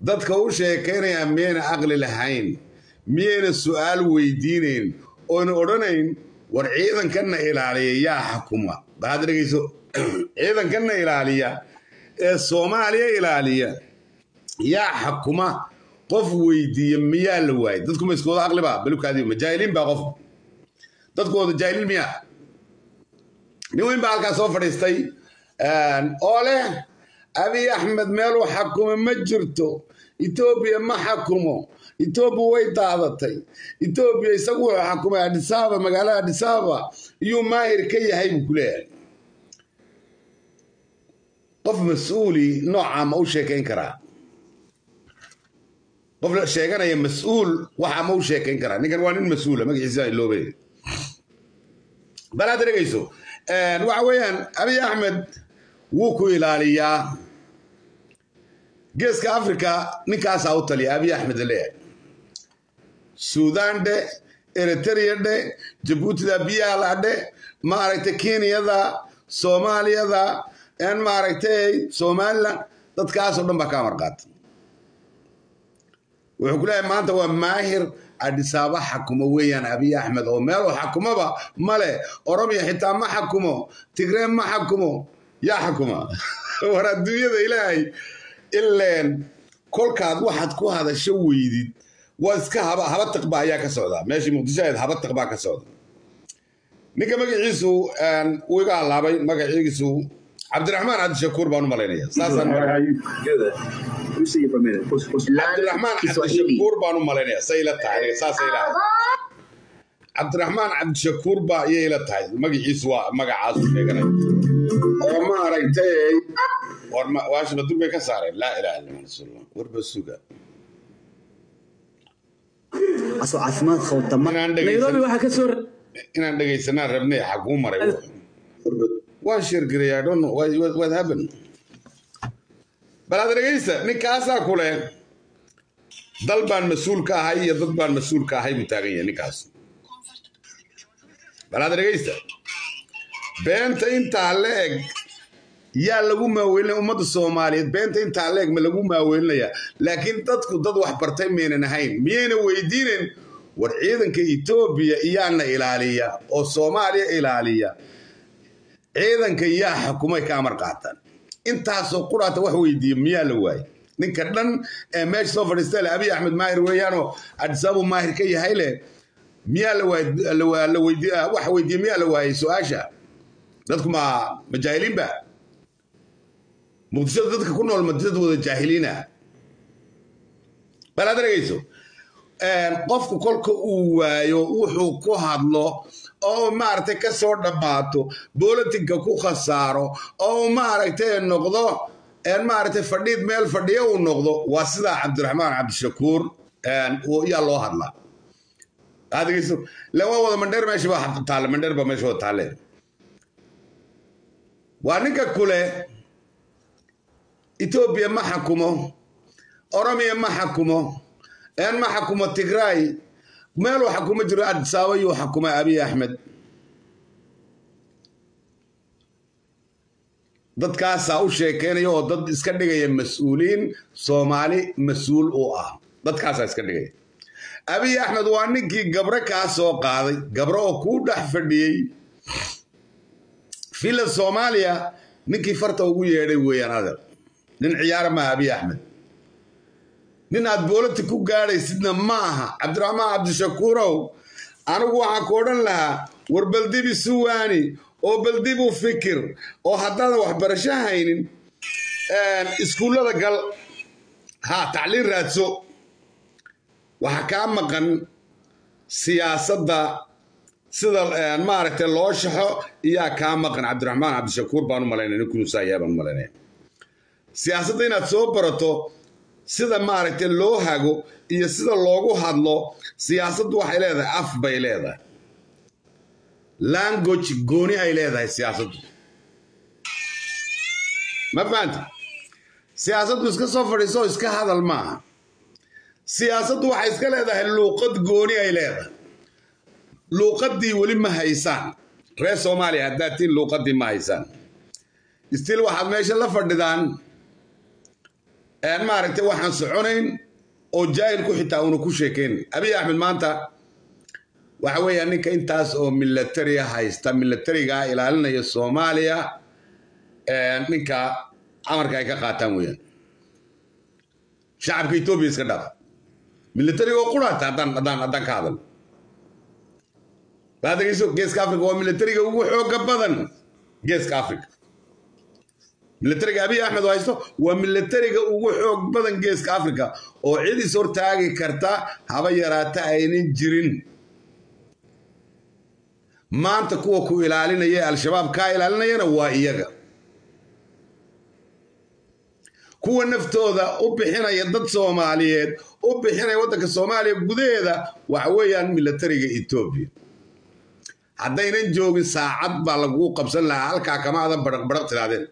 dadka u sheekaynaya miyayna aqli lahayn miyayna su'aal weydiinayn oona odhanayn war ciidankanna ilaaliya yaa xakuma baxaad dhegeyso ciidankanna ilaaliya ee soomaaliya ilaaliya yaa xakuma qof weydiiya miyaa la waayay dadkuma iskooda aqliba balubkaadii ma jaahiliin baa qof dadkooda jaahiliin miyaa nin weyn baa halkaa soo fadhiistay oo leh abiy axmed meeluu xakumo ma jirto etoobiya ma xakumo etoobiya way daadatay etoobiya isagu wuxuu xakumay adhisaaba magaalada adhisaaba iyuu maahir ka yahay buu ku leeyahay qof mas-uuli noocaa ma u sheekayn karaa qof sheeganaya mas-uul waxaa ma u sheekayn karaa ninkan waa nin mas-uula magaciisa iloobe bal hadda dhegeyso waxa weeyaan abiy axmed wuu ku ilaaliyaa geeska africa ninkaasaa u taliya abiy axmed leeyahay suudaan dhe eritrea dhe jabuutida biyaala dhe maaragtay kenyada soomaaliyada maaragtay somalilan dadkaasoo dhan baa ka amar qaata wuxuu ku leeyahay maanta waa maahir adhisaaba xakumo weeyaan abiy axmed oo meeluu xakumoba male oromiya xitaa ma xakumo tigree ma xakumo yaa xakuma war adduunyada ilaahay ileen kolkaad waxaad ku hadasho weydid waa iska haba haba tiqba ayaa ka socda meeshii muqdisho ahayd haba tiqbaa ka socda ninka magaciisu uu iga halaabay magaciisu cabdiraxmaan cabdishakuur baan u malaynaya saasaan cabdiraxmaan cabdishakuur baan u malaynaya say ila tahay saasay ilahay cabdiraxmaan cabdishakuur baa iyay ila tahay magaciisu waa magacaasu sheeganay oo ma aragtay waashima durbay ka saareen laa ilaha illa rasuulullah warba suga asoo caafimaad qabta nairobi waxaa ka soo inaan dhegaysanaan rabnay xaguu maray waan sheergaraya i don't know what, what happened bal aad dhegaysta ninkaasaa ku leh dal baan mas-uul ka ahay iyo dad baan mas-uul ka ahay buu taagan yahay ninkaas bal aad dhegaysta beenta intaa la eg yaa lagu maawelinaya ummadda soomaaliyeed beenta intaa la eg ma lagu maawelinaya laakiin dadku dad wax bartay maynan ahayn miyayna weydiinen war ciidanka etoobiya iyaana ilaaliya oo soomaaliya ilaaliya ciidanka yaa xukumay ka amar qaataan intaasoo quraata wax weydiiya miyaa la waayey ninka dhan ee meesha soo fadhiista le abiy axmed maahir weeyaanoo adisaabu maahir ka yahay leh miyaa la waayey wax weydiiya miyaa la waayey su-aasha dadku ma ma jaahiliinba muqdishada dadka ku nool ma dad wada jaahiliina bal aad dhegayso qofku kolka uu waayo wuxuu ku hadlo oo maaragtay ka soo dhammaato bolotinka ku khasaaro oo maaragtay noqdo maaragtay fadhiid meel fadhiyo uu noqdo waa sidaa cabdiraxmaan cabdishakuur yaa loo hadlaa adegeyso le waa wada mandheer meesha baa taale mandheer baa meesha wada taale waa ninka kule etoobiya ma xakumo oromiya ma xakumo een ma xakumo tigraay meeluu xakumo jiro adisaaba yuu xakumay abiy axmed dadkaasaa u sheekeynaya oo dad iska dhigaya mas-uuliin soomaali mas-uul u ah dadkaasaa iska dhigaya abiy axmed waa ninkii gabre kaa soo qaaday gabre oo kuu dhex fadhiyey filan soomaaliya ninkii farta ugu yeedhay weeyaan adeer nin ciyaara maaha abiy axmed nin aad boolati ku gaadhaysidna ma aha cabdiraxmaan cabdishakuurow anigu waxaan ku odhan lahaa war baldibi suwaani oo baldibu fikir oo haddaadan waxbarasho haynin iskuullada gal ha tacliin raadso waxaa kaa maqan siyaasadda sida maaragtay loo shaxo iyaa kaa maqan cabdiraxmaan cabdishakuur baan u malaynaya nin kunuusaayaa baan u malaynaya siyaasadda inaad soo barato sida maaragtay loo hago iyo sida loogu hadlo siyaasaddu waxay leedahay af bay leedahay language gooni ay leedahay siyaasaddu ma fahanta siyaasaddu iska soo fadhiiso iska hadal maaha siyaasaddu waxay iska leedahay luuqad gooni ay leedahay luuqaddii weli ma haysaan reer soomaaliya haddaad tiin luuqaddii ma haysaan stil waxaad meesha la fadhidaan maaragtay waxaan soconayn oo jaahilku xitaa una ku sheekayn abiy axmed maanta waxa weeyaa ninka intaas oo militariya haysta militarigaa ilaalinaya soomaaliya ninka amarka ay ka qaataan weeyaan shacabka etoobiya iska dhaaf militariga oo quraata haddaan haddaan haddaan ka hadal baa dhegeyso geeska africa waa militariga ugu xooga badan geeska africa militariga abiy axmed oo haysto waa militariga ugu xoog badan geeska africa oo cid is hortaagi karta haba yaraata aynan jirin maanta kuwa ku ilaalinaya al-shabaab kaa ilaalinayana waa iyaga kuwa naftooda u bixinaya dad soomaaliyeed u bixinaya waddanka soomaaliya gudaheeda waxa weeyaan militariga etoobiya haddaynan joogin saacad baa laguu qabsan lahaa halkaa kama adan baraq baraq tiraadeen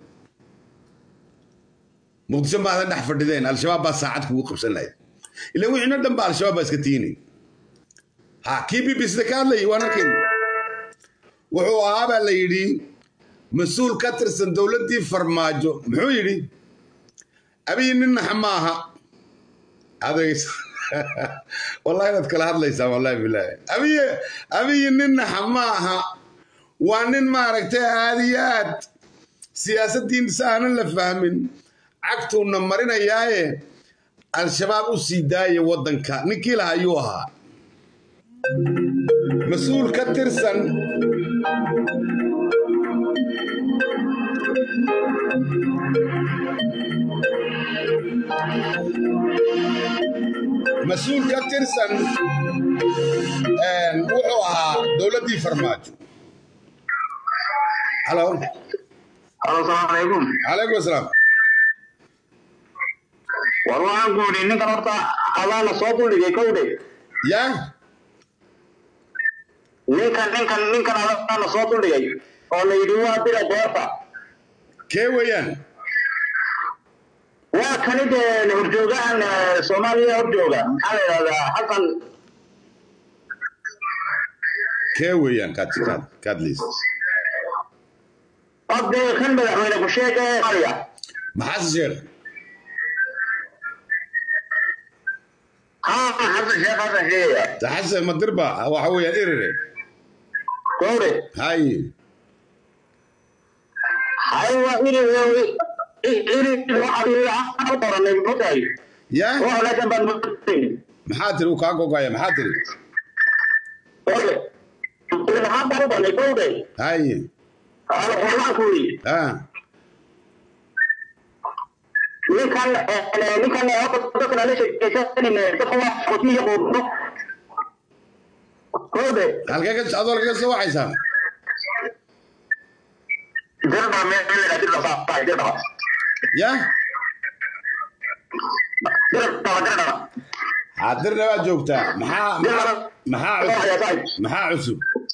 muqdisho ma adan dhex fadhideen al-shabaab baa saacad kugu qabsan lahayd ilaan wixiino dhan ba al-shabaab baa iska tiinay ha kii b b sida ka hadlayay waan arkayna wuxuu ahaa baa la yidhi mas-uul ka tirsan dowladdii farmaajo muxuu yidhi abiy nin naxa maaha adegs wallahi inaad kala hadlaysaa wallahi bilaahi abiy abiy nin naxa maaha waa nin maaragtay aad iyo aad siyaasaddiisa aanan la fahmin cagtuuna marinayaaye al-shabaab u sii daaya waddanka ninkii laha ayuu ahaa mas-uul ka tirsan mas-uul ka tirsan wuxuu ahaa dowladdii farmaajo halo Halo, salaamaaleykum. calaykum asalaam War waxaan ku yidhi ninkan horta adaana soo duldhigay kowdhe. ya Ninkan ninkan ninkan adaana soo duldhigay oo la yidhi waa dira beerta. kee weeyaan Waa kani dee horjoogahan eh, Soomaaliya horjooga. Maxaa la yidhahdaa Xasan kee weeyaan kaad kaad kaad liis Abde kan madaxweyne ku sheega ee Soomaaliya. maxaase sheekh Haa, Xasan Sheekh Xasan sheegaya. taxase madirba waxa weeyaan irire Kowdhe. hay Hay waa iri iri waxa la yidhaahdaa qoranay mutahay. ya Wax laakiin baan mutahay. maxaa tiri uu kaa gogaya maxaa tiri Kowdhe. Waxaan baan u banay kowdhe. hay Halo, waxaan ku yidhi. ha ninkan eh, ninkan eh, horta dadkan aan la sheekaysanin eh, dadka waa qotiyo qoorto koobe halkee ka adoo lagaga soo waxaysaa dirba meel la dirba saafay dirba ya dirba dirba xaadirna waa joogtaa maxaa maxaa maxaa cusub maxaa cusub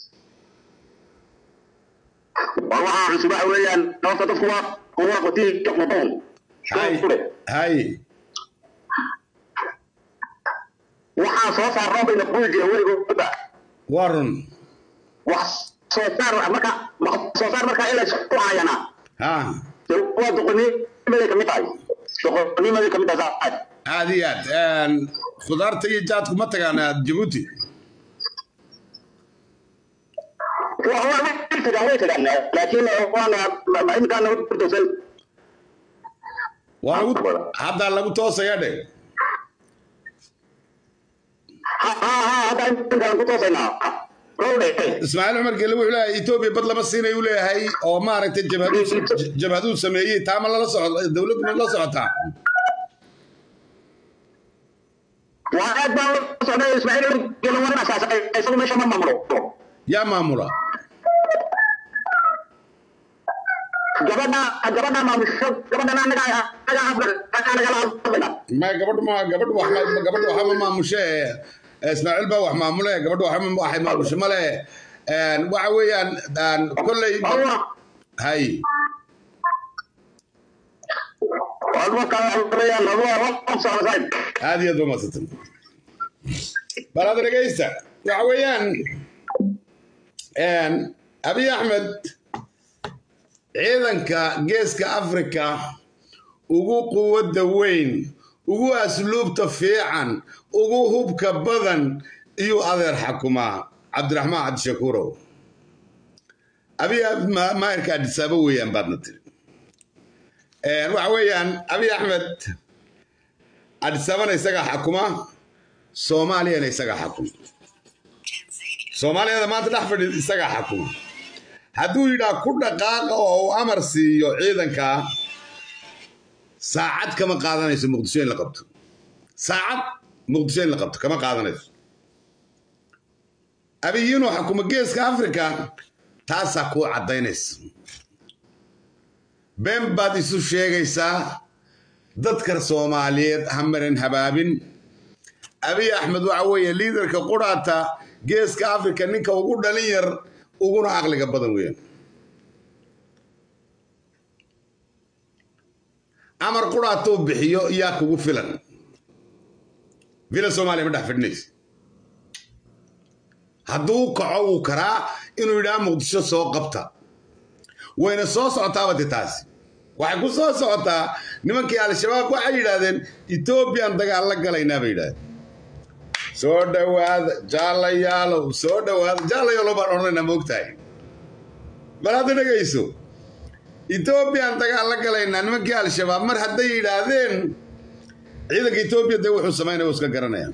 war waxaa cusub waxa weeyaan horta dadku waa kuwa qotiyo qoortoon hay hay waxaan soo saarnaa bayna kuwi jira weligooda waa run wax soo saar marka wax soo saar marka in la isku hayana ha waa doqonimaday kamid tahay doqonimaday kamid tahay saacad aad iyo aad khudaarta iyo jaadku ma tagaan aad jabuuti way tagaan way tagaan laakiin waana imikaana hurdowsan waa lagu haddaa lagu toosaya dhe hadda imkaan ku toosaynaa rowdhe ismaaciil cumar gele wuxuu leeyahay etoobiya bad lama siinay uu leeyahay oo maaragtay jabhaduu jabhaduu sameeyey taama lala socdo dowladdu ma la socotaa waa aad baan la socday ismaaciil gelo waran asaasay isagu meesha ma maamulo yaa maamula gabadha gabadha maamusho gabadhan anaga anaga afka nagala hadlayna ma gabadhu ma gabadhu wax ma gabadhu waxa ma maamushe ismaaciil baa wax maamule gabadhu waxa ma waxay maamushe male waxa weeyaan kolley hay aad iyo aad ba madsatan bal hadda dhegaysta waxa weeyaan abiy axmed ciidanka geeska africa ugu quwadda weyn ugu asluubta fiican ugu hubka badan iyuu adeer xakumaa cabdiraxmaan cabdishakuurow abiy maayirka adhisaabo weeyaan baadna tiri waxa weeyaan abiy axmed adhisaabana isagaa xakuma soomaaliyana isagaa xakuma soomaaliyada maanta dhex fadhi isagaa xakuma hadduu yidhaah ku dhaqaaqa oo uu amar siiyo ciidanka saacad kama qaadanayso muqdisho in la qabto saacad muqdisho in la qabto kama qaadanayso abiy inuu xakuma geeska africa taasaa kuu caddaynaysa been baad isu sheegaysaa dadka soomaaliyeed ha marin habaabin abiy axmed waxa weeye liidarka quraata geeska africa ninka ugu dhalin yar uguna aqliga badan weeyaan amar quraatuu bixiyo yaa kugu filan vila soomaaliya ma dhex fidhinaysa hadduu kaco wuu karaa inuu yidhaha muqdisho soo qabta wayna soo socotaaba de taasi waxay ku soo socotaa nimankii al-shabaab waxay yidhaahdeen etoobiyan dagaal la galaynaa bay yidhahdeen soo dhowaada jaalayaalow soo dhowaada jaalayaalow baan odhanaynaa moogtahay bal hadda dhegayso etoobiyan dagaal la galaynaa nimankii al-shabaab mar hadday yidhaahdeen ciidanka etoobiya dee wuxuu samaynaya iska garanayaan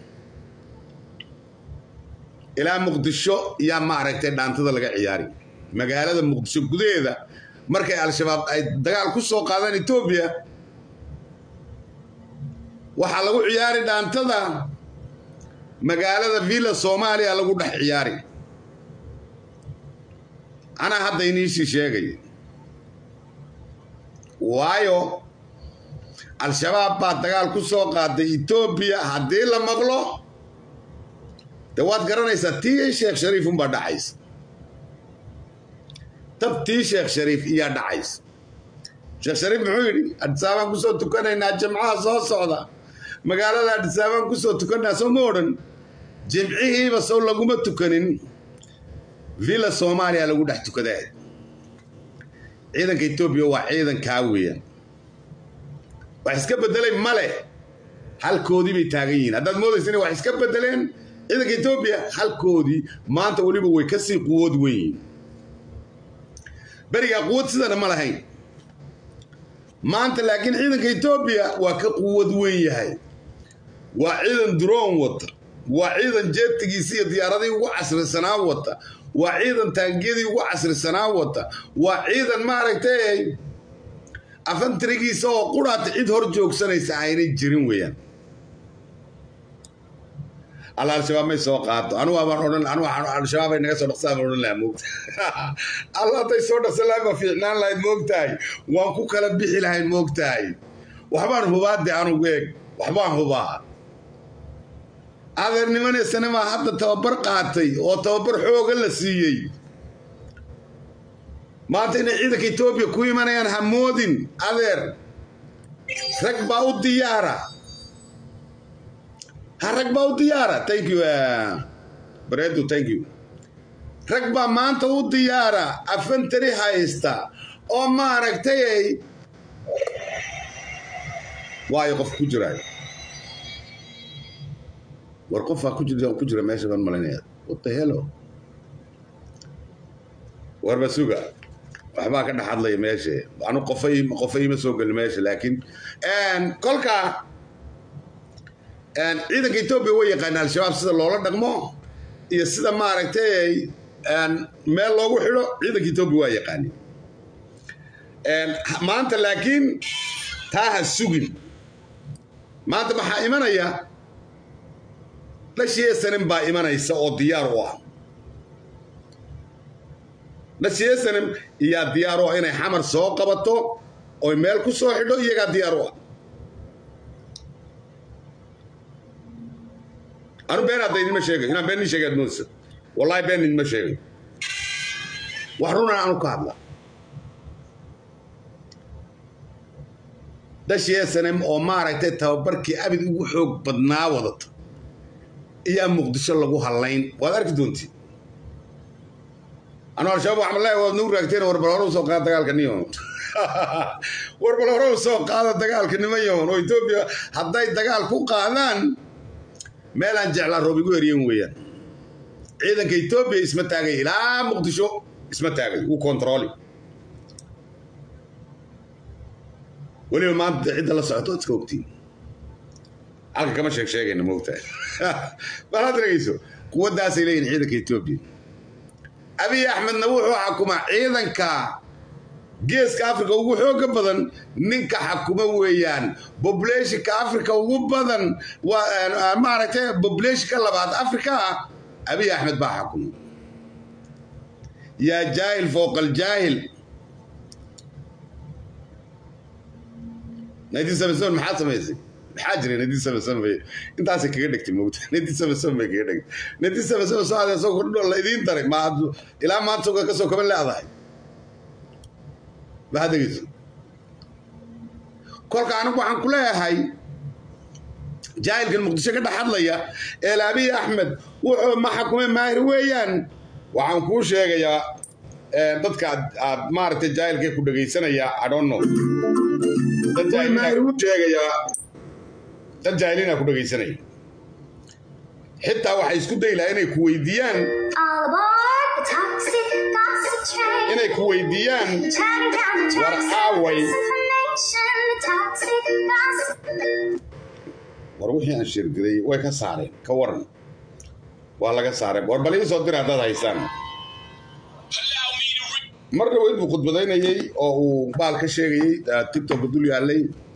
ilaa muqdisho yaa maaragtay dhaantada laga ciyaari magaalada muqdisho gudaheeda markay al-shabaab ay dagaal ku soo qaadaan etoobiya waxaa lagu ciyaari dhaantada magaalada villa soomaaliya lagu dhex ciyaari anaa hadda iniisii sheegay waayo al-shabaab baa dagaal ku soo qaaday etoobiya haddii la maqlo de waad garanaysaa tii sheekh shariif unbaa dhacaysa tab tii sheekh shariif iyaa dhacaysa sheekh shariif muxuu yidhi adhisaabaan kusoo tukanaynaa jimcaha soo socda magaalada adhisaabaan kusoo tukanaynaa soo ma odhan jimcihiiba sow laguma tukanin villa soomaaliya lagu dhex tukadaa ciidanka etoobiya waa ciidankaa weeyaan wax iska bedelay male halkoodii bay taagan yihiin haddaad moodaysa inay wax iska bedeleen ciidanka etoobiya halkoodii maanta weliba way kasii quwood wen yihiin berigaa quwad sidana ma lahayn maanta laakiin ciidanka etoobiya waa ka quwad weyn yahay waa ciidan droon wata waa ciidan jeetigiisi iyo diyaaradii ugu casrisanaa wata waa ciidan taangiyadii ugu casrisanaa wata waa ciidan maaragtay afantirigiisa oo quraata cid hor joogsanaysa aynay jirin weeyaan alla al-shabaab may soo qaato anugu abaan odhan anugu al-shabaab ay naga soo dhaqsaan baan odhan lahaa moogta alla hadday soo dhaqsan lahayd ma fiicnaan lahayd moogtahay waan ku kala bixi lahayd moogtahay waxbaan hubaa de anugu eeg waxbaan hubaa adeernimaneysanamaa hadda tababar qaatay oo tababar xooga la siiyey maanta inay ciidanka etoobiya ku imanayaan hamoodin adeer rag baa u diyaara ha rag baa u diyaara thank you bareedu thank you rag baa maanta u diyaara afantari haysta oo maaragtay waayo qof ku jiraayo war qofaa ku jira ku jira meesha baan malinaya what the hello warba suga waxbaa ka dhex hadlaya meesha anu qofay qofay ma soo gelin meesha laakiin kolka ciidanka etoobiya way yaqaana al-shabaab sida loola dhaqmo iyo sida maaragtay meel loogu xidho ciidanka etoobiya waa yaqaani maanta laakiin taa ha sugin maanta maxaa imanaya dhashiyesanin baa imanaysa oo diyaar u ah dhashiyesanin iyaa diyaar u ah inay xamar soo qabato oy meel ku soo xidho iyagaa diyaar u ah anu been hadda idinma sheegay inaan been nin sheegaad moodsa wallahi been idinma sheegay wax runan anu ka hadla dhashiyesanin oo maaragtay tababarkii abid ugu xoog badnaa wadata iyaa muqdisho lagu hallayn waad arki doontii anu al-shabaab waxaan leeyahay waad nagu raagteen warbal hore usoo qaada dagaalka niyo warbal hore usoo qaada dagaalka niman yaman oo etoobiya hadday dagaal ku qaadaan meelaan jeclaa roob igu eryen weeyaan ciidanka etoobiya isma taagay ilaa muqdisho isma taagay wuu kontrooli weliba maanta cidda la socoto iska ogtiin halka kama sheeg sheegayna moogtahay bal had dhegeyso quwaddaasay leeyihin ciidanka etoobiya abiy axmedna wuxuu xukumaa ciidanka geeska africa ugu xooga badan ninka xakuma weeyaan bobulationka africa ugu badan waa maaragtay bobulationka labaad africa abiy axmed baa xakuma yaa jaahil fowqa aljaahil nineteen seventy seven maxaa samaysay maxaa jiray nineteen seventy seven bay intaasay kaga dhegtay moogta nineteen seventy seven bay kaga dhegtay nineteen seventy seven soo adeer soo kordho la idiin daray ma ilaa maanta soga kasoo kaban leedahay maxaad dhegeyso kolka anigu waxaan ku leeyahay jaahilkan muqdisho ka dhex hadlaya ee laabiy axmed wuxuu ma xakumay maahir weeyaan waxaan kuu sheegayaa dadka aad maaragtay jaahilkay ku dhegaysanaya adhonno dad jaahilinasheegayaa dad jaahilina ku dhegaysanaya xitaa waxay isku dayi lahaa inay ku weydiiyaan inay ku weydiiyaan war aaway war wixii aan shirgiday way ka saareen ka waran waa laga saaray war bal ii soo dira haddaad haysaan mar dhaweyd buu khudbadaynayey oo uu baal ka sheegayey tiktok dul yaallay